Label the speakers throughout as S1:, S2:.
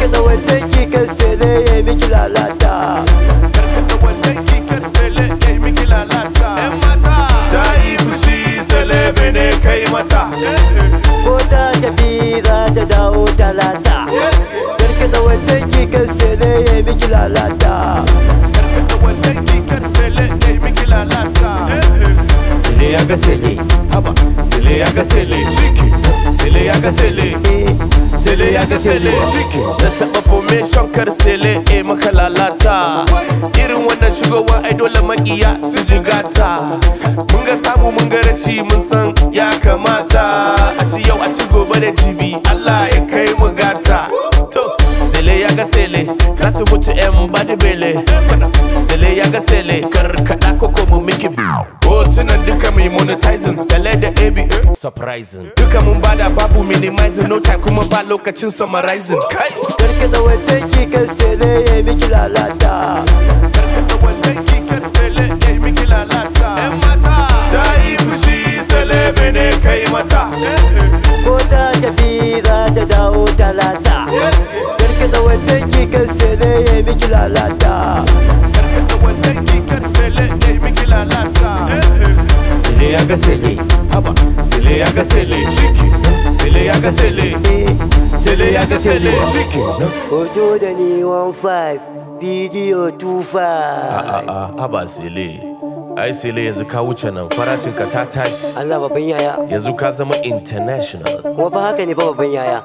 S1: karkada wannan kikar sele ya miki lalata
S2: karkata wannan kikar sele ya miki lalata yan mata ta yi fushi sele bene kai mata
S1: ko ta tafi za ta dawo talata karkada wannan kikar sele ya miki lalata
S2: karkata wannan kikar sele ya miki lalata
S1: sele ya ga sele
S2: haba sele ya ga sele ciki sele ya ga sele sele ya ga sele ciki na taɓa formation kar sele e maka lalata irin wannan shigowa ai dole makiya su jigata mun ga samu mun ga rashi mun san ya kamata a ci yau a ci gobe da jibi Allah ya kai mu gata to sele ya ga sele za su mutu yan bada bele sele ya ga sele karkada koko mu miki hotunan duka mai monetizing sele da ab surprising duka mun bada babu minimizing no time kuma ba lokacin summarizing kai
S1: karkada wannan kikar sele ya miki lalata
S2: karkada wannan kikar sele ya miki lalata yan mata ta yi fushi sele bene kai mata
S1: ko ta tafi za ta dawo talata karkada wannan kikar sele ya miki lalata
S2: karkada wannan kikar sele ya miki lalata
S1: sele ya ga sele
S2: haba sele ya ga sele ciki sele ya ga sele sele ya ga sele ciki
S1: hoto da ni 15 bidiyo 25
S2: a'a haba sele ai sele yanzu ka wuce nan farashin ka ta tashi
S1: Allah babban yaya
S2: yanzu ka zama international
S1: kuma fa haka ne fa babban yaya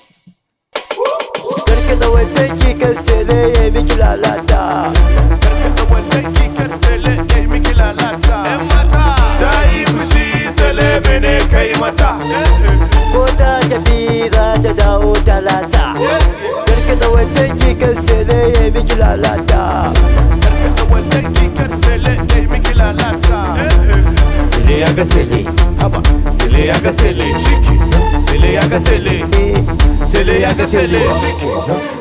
S1: karkada wannan kikar sele ya miki lalata
S2: karkata wannan kikar sele ya miki lalata yan mata ta yi fushi sele bene kai mata
S1: ko ta tafi za ta dawo talata karkada wannan kikar sele ya miki lalata
S2: karkata wannan kikar sele ya miki lalata
S1: sele ya ga sele
S2: haba sele ya ga sele ciki sele ya ga sele sele ya ga sele ciki